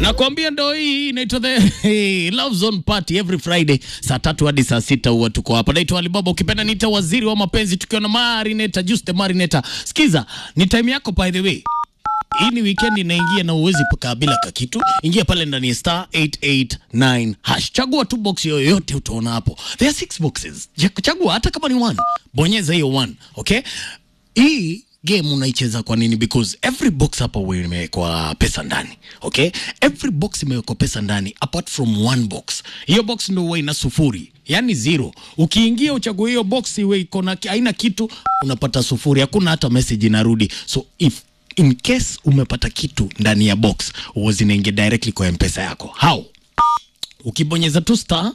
Nakwambia ndo hii inaitwa the hey, Love Zone Party every Friday saa tatu hadi saa sita huwa tuko hapa. Naitwa Alibaba, ukipenda niita waziri wa mapenzi, tukiwa na Marineta, Just the Marineta. Sikiza, ni time yako by the way. Hii ni weekend inaingia na uwezi kabila ka kitu. Ingia pale ndani ya star 889 hash. Chagua tu box yoyote utaona hapo. There are six boxes. Ch- Chagua hata kama ni one. Bonyeza hiyo one, okay? Hii game unaicheza kwa nini? Because every box hapa huwa imewekwa pesa ndani, okay? Every box imewekwa pesa ndani apart from one box. Hiyo box ndio huwa ina sufuri, yani zero. Ukiingia uchague hiyo box iwe iko na haina kitu, unapata sufuri, hakuna hata message inarudi. So if in case umepata kitu ndani ya box, huwa zinaingia directly kwa mpesa yako. How? Ukibonyeza tu star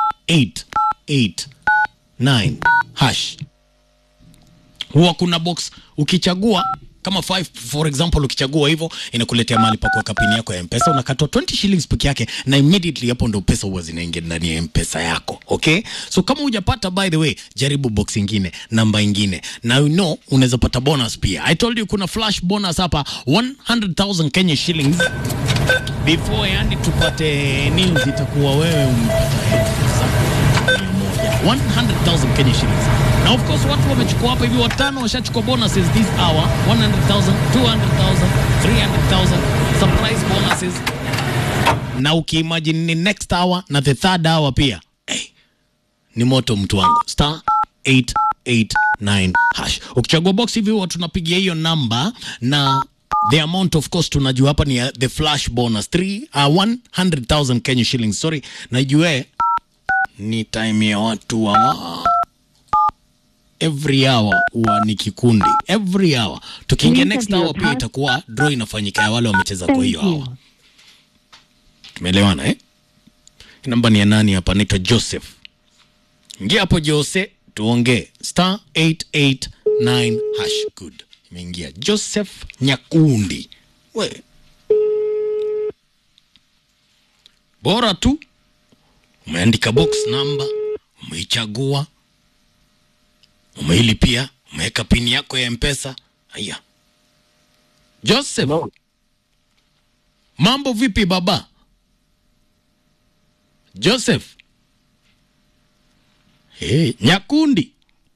889 hash huwa kuna box ukichagua kama 5 for example ukichagua hivyo inakuletea mahali pa kuweka pini yako ya mpesa unakatwa 20 shillings peke yake na immediately hapo ndo pesa huwa zinaingia ndani ya mpesa yako okay so kama hujapata by the way jaribu box ingine namba ingine na you know unaweza pata bonus pia i told you kuna flash bonus hapa 100000 kenya shillings before yani tupate news itakuwa wewe umepata elfu zako mia moja 100,000 Kenya shillings na of course watu wamechukua hapa hivi watano washachukua bonuses this hour 100,000 200,000 300,000 surprise bonuses na ukiimagine ni next hour na the third hour pia hey, ni moto mtu wangu star 889 hash ukichagua box hivi huwa tunapigia hiyo namba na the amount of course tunajua hapa ni ya the flash bonus 3 uh, 100,000 Kenya shillings sorry najue ni time ya watu wa every hour huwa ni kikundi every hour tukiingia Please next enter your hour pia pass- itakuwa draw inafanyika ya wale wamecheza kwa Thank hiyo you. hour tumeelewana eh namba ni ya nani hapa naitwa joseph ingia hapo jose tuongee star 889 hash good imeingia joseph nyakundi we bora tu umeandika box number umeichagua umeilipia umeweka pini yako ya mpesa haya joseph Hello. mambo vipi baba joseph hey, nyakundi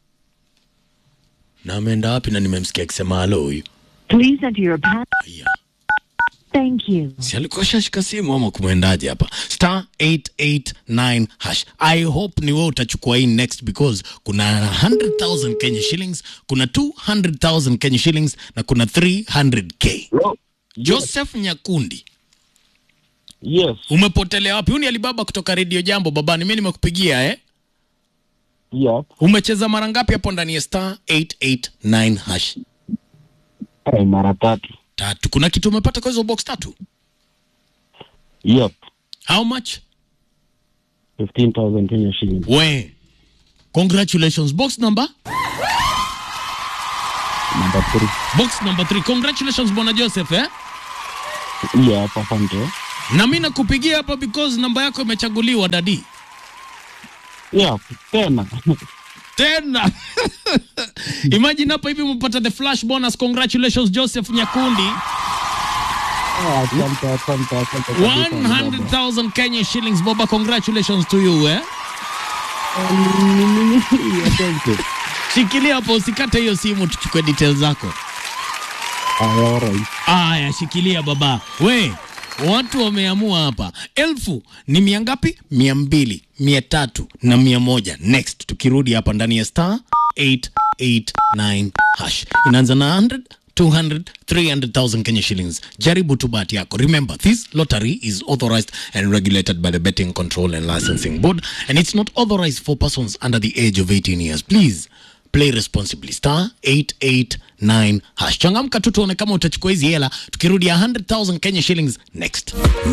na ameenda wapi na nimemsikia akisema halo huyu Please enter your pass. haya Thank you. si alikuwa shashika simu ama kumwendaje hapa star 889 hash i hope ni wewe utachukua hii next because kuna 100000 kenya shillings kuna 200000 kenya shillings na kuna 300k Hello. joseph nyakundi Yes. umepotelea wapi huu ni alibaba kutoka redio jambo babani mi nimekupigia eh Yep. umecheza mara ngapi hapo ndani ya star 889 hash Eh, mara tatu. tatu kuna kitu umepata kwa hizo box tatu Yep. how much 15,000 Kenya shillings. we congratulations box number Number three. box number 3 congratulations bwana joseph eh Yep, asante. na mi nakupigia hapa because namba yako imechaguliwa dadi Yep, tena. tena imagine hapa hivi umepata the flash bonus congratulations joseph nyakundi Ah, Asante, asante, asante. kabisa, baba. 100000 kenya shillings boba congratulations to you eh Yeah, thank you. shikilia hapo usikate hiyo simu tuchukue details zako Ah, alright. aya shikilia baba we watu wameamua hapa elfu ni mia ngapi mia mbili mia tatu na mia moja next tukirudi hapa ndani ya star 889 hash inaanza na 100 200 300,000 Kenya shillings. Jaribu tu bahati yako. Remember, this lottery is authorized and regulated by the Betting Control and Licensing Board and it's not authorized for persons under the age of 18 years. Please play responsibly star 889 hash changamka tu tuone kama utachukua hizi hela tukirudi 100000 kenya shillings next